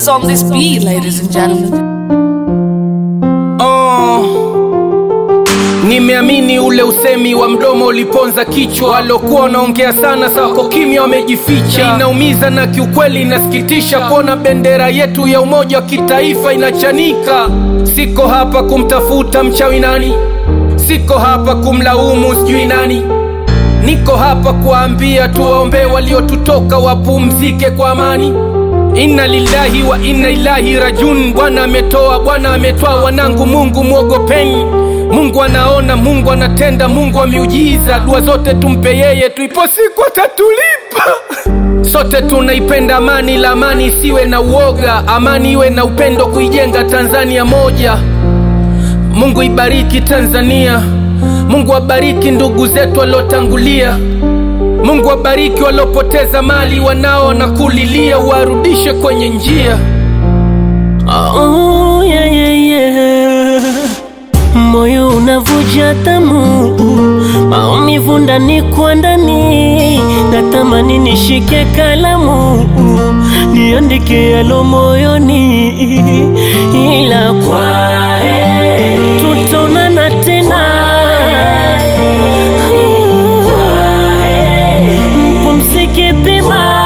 is on this beat, ladies and gentlemen. Oh, nimeamini ule usemi wa mdomo uliponza kichwa, walokuwa wanaongea sana sako kimya wamejificha. Inaumiza na kiukweli inasikitisha kuona bendera yetu ya umoja wa kitaifa inachanika. Siko hapa kumtafuta mchawi nani, siko hapa kumlaumu sijui nani, niko hapa kuwaambia tuwaombee waliotutoka wapumzike kwa amani. Inna lillahi wa inna ilahi rajun. Bwana ametoa, Bwana ametoa, wanangu, Mungu mwogopeni. Mungu anaona, Mungu anatenda, Mungu wa miujiza. Dua zote tumpe yeye, tuipo siku atatulipa. Sote tunaipenda amani, la amani isiwe na uoga, amani iwe na upendo, kuijenga Tanzania moja. Mungu ibariki Tanzania, Mungu abariki ndugu zetu waliotangulia. Mungu abariki waliopoteza mali, wanao na kulilia, warudishe kwenye njia. Oh, yeah, yeah, yeah. Moyo unavuja tamu, maumivu ndani kwa ndani, natamani nishike kalamu niandike yalo moyoni, ila kwa heri tutaonana tena. Mpumzike pema.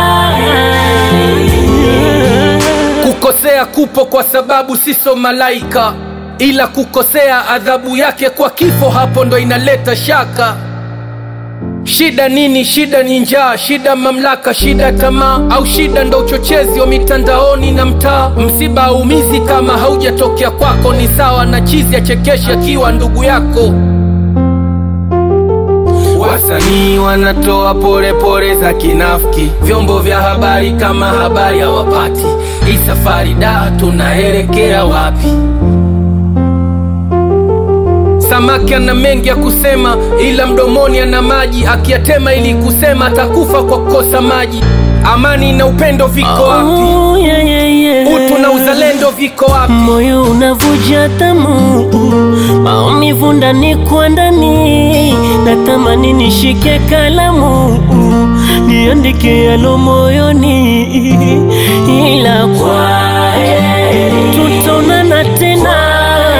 Kukosea kupo kwa sababu siso malaika, ila kukosea adhabu yake kwa kifo, hapo ndo inaleta shaka. Shida nini? Shida ni njaa, shida mamlaka, shida tamaa, au shida ndo uchochezi wa mitandaoni na mtaa. Msiba haumizi kama haujatokea kwako, ni sawa na chizi achekesha akiwa ndugu yako. Wasanii wanatoa pole pole za kinafiki, vyombo vya habari kama habari hawapati. Hii safari da, tunaelekea wapi? Samaki ana mengi ya kusema, ila mdomoni ana maji, akiyatema ili kusema atakufa kwa kukosa maji. Amani na upendo viko wapi? Oh, yeah, yeah, yeah. Utu na uzalendo viko wapi? Moyo unavuja tamu, maumivu ndani kwa ndani, natamani nishike kalamu niandike yalo moyoni, ila kwa heri tutaonana tena.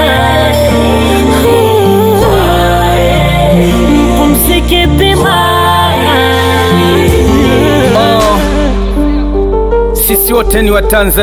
Mpumzike pema. Oh, sisi wote ni Watanzania.